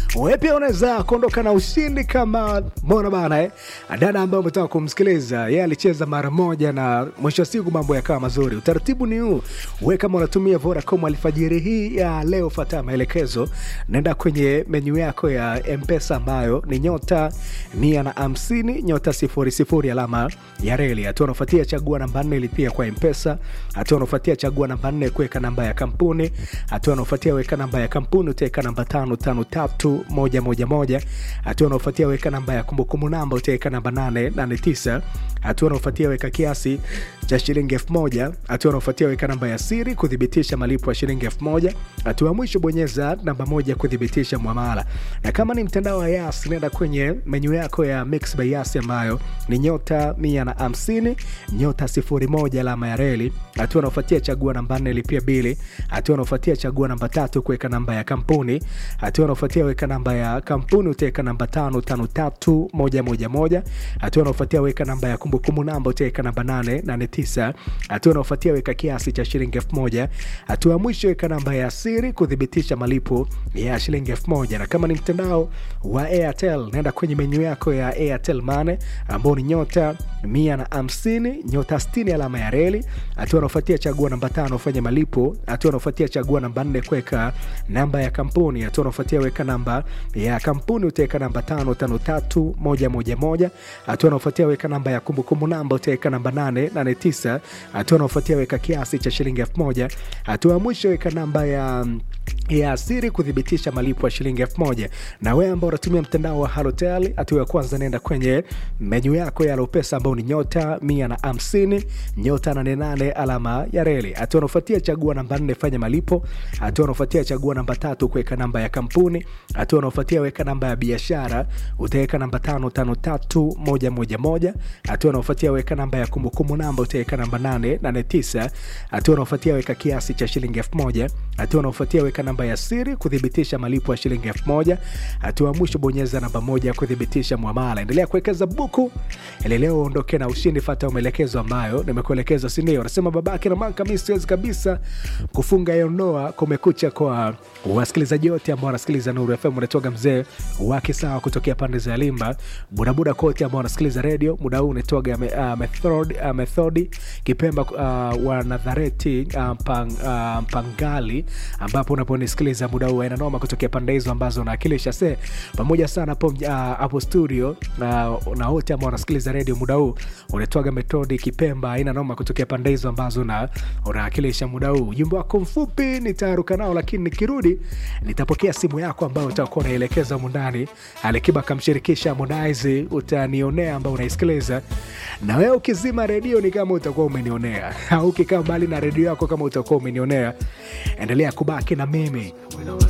wewe pia unaweza kuondoka na ushindi kama mbona bana eh? dada ambaye umetaka kumsikiliza yeye alicheza mara moja na mwisho wa siku mambo yakawa mazuri utaratibu ni huu we kama unatumia vodacom alfajiri hii ya leo fata maelekezo naenda kwenye menyu yako ya mpesa ambayo ni nyota mia na hamsini nyota sifuri sifuri alama ya reli hatua unafuatia chagua namba nne ilipia kwa mpesa hatua unafuatia chagua namba nne kuweka namba ya kampuni hatua unafuatia weka namba ya kampuni utaweka namba tano tano tatu moja moja moja hatua unaofuatia weka namba ya kumbukumbu namba utaweka namba nane nane tisa hatua unaofuatia weka kiasi cha shilingi elfu moja hatua unaofuatia weka namba ya siri kuthibitisha malipo ya shilingi elfu moja hatua ya mwisho bonyeza namba moja kuthibitisha mwamala na kama ni mtandao wa yas nenda kwenye menyu yako ya mix by yas ambayo ni nyota mia na hamsini nyota sifuri moja alama ya reli hatua unaofuatia chagua namba nne lipia bili hatua unaofuatia chagua namba tatu kuweka namba ya kampuni hatua unaofuatia weka namba ya kampuni utaweka namba tano tano tatu moja moja moja hatua unaofuatia weka namba ya kumbukumbu namba utaweka namba nane nane tisa hatua unaofuatia weka kiasi cha shilingi elfu moja hatua ya mwisho weka namba ya siri kuthibitisha malipo ya shilingi elfu moja na kama ni mtandao wa airtel naenda kwenye menyu yako ya airtel mane ambao ni nyota mia na hamsini nyota stini alama ya reli hatua unaofuatia chagua namba tano fanya malipo hatua unaofuatia chagua namba nne kuweka namba ya kampuni hatua unaofuatia weka namba ya kampuni utaweka namba tano tano tatu moja moja moja hatua unaofuatia weka namba ya kumbukumbu namba utaweka namba nane nane tisa hatua unaofuatia weka kiasi cha shilingi elfu moja hatua ya mwisho weka namba ya ya siri kuthibitisha malipo ya shilingi elfu moja na wewe ambao unatumia mtandao wa halotel hatua ya kwanza naenda kwenye menyu yako ya lopesa ambao ni nyota mia na hamsini nyota nane nane alama ya reli hatua unaofuatia chagua namba nne fanya malipo hatua unaofuatia chagua namba tatu kuweka namba ya kampuni hatua unaofuatia weka namba ya biashara utaweka namba tano tano tatu moja moja moja hatua unaofuatia weka namba ya kumbukumbu namba utaweka namba nane nane tisa hatua unaofuatia weka kiasi cha shilingi elfu moja hatua unaofuatia weka namba ya siri kuthibitisha malipo ya shilingi elfu moja hatua ya mwisho bonyeza namba moja kuthibitisha mwamala endelea kuwekeza buku ili leo uondoke na ushindi fata maelekezo ambayo nimekuelekeza sindio anasema babake na manka mi siwezi kabisa kufunga hiyo ndoa kumekucha kwa wasikilizaji wote ambao wanasikiliza nuru fm unatoka mzee wake sawa kutokea pande za limba budabuda kote ambao wanasikiliza redio muda huu unatoga uh, method, uh, methodi kipemba uh, wa nadhareti uh, pang, uh, mpangali ambapo unaponisikiliza muda huu aina noma kutokea pande hizo ambazo naakilisha se pamoja sana hapo uh, hapo studio uh, na wote ambao wanasikiliza redio muda huu unatoga metodi kipemba aina noma kutokea pande hizo ambazo na unaakilisha muda huu ujumbe wako mfupi nitaruka nao lakini nikirudi nitapokea simu yako ambayo utakuwa unaelekeza mundani alikiba akamshirikisha Harmonize utanionea ambao unaisikiliza na wewe ukizima redio ni kama utakuwa umenionea au ukikaa mbali na redio yako kama utakuwa umenionea endelea kubaki na mimi